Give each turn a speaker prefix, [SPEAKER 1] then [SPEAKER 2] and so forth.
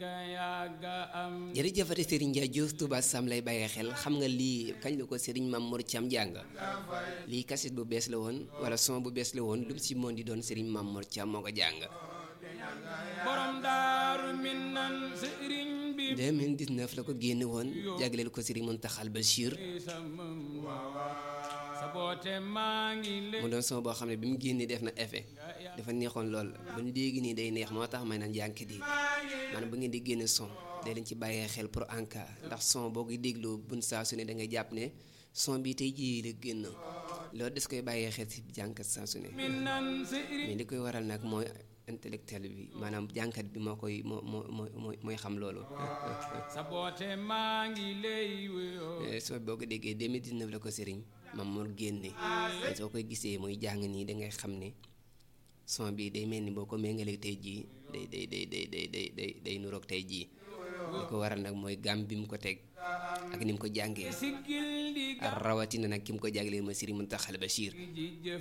[SPEAKER 1] jërëjëfati Serigne Ndiaye Diouf Touba Sam lay bàyyee xel xam nga lii kañ la ko Serigne Mame Mor Thiam jàng lii kaset bu bees la woon wala son bu bees la woon lu mu si moon di doon Serigne Mame Mor Thiam moo ko jàng.
[SPEAKER 2] borom daaru minan sëriñ bi
[SPEAKER 1] 2019 la ko génne woon jagleel ko Serigne Mountakha Bachir
[SPEAKER 2] saboote maa ngi lay
[SPEAKER 1] mu doon son boo xam ne bi mu génnee def na effet dafa neexoon lool ba léegi nii day neex moo tax may naan jànkat yi maanaam ba ngeen di génne son day leen ci bàyyee xel pour en cas ndax son boo koy dégloo bun saa su ne da ngay jàpp ne son bi tey jii la génn loolu des koy bàyyee xel si jànkat saa su ne
[SPEAKER 2] minan sëriñ
[SPEAKER 1] mais li koy waral nag mooy intellectuel bi maanaam jànkat bi moo koy moo moo moo mooy xam loolu
[SPEAKER 2] saboote maa ngi lay wuyoo
[SPEAKER 1] soo boo ko déggee 2019 la ko sëriñ Mame Mor génne soo koy gisee muy jàng nii dangay xam ne son bi day mel ni boo ko méngalee tey jii day day day day day day day day nuroog tey jii li ko waral nag mooy gàm bi mu ko teg ak ni mu ko jàngee
[SPEAKER 2] siggil di
[SPEAKER 1] rawatina nag ki mu ko jàngalee ma Serigne Mountakha Bachir
[SPEAKER 2] ji jëf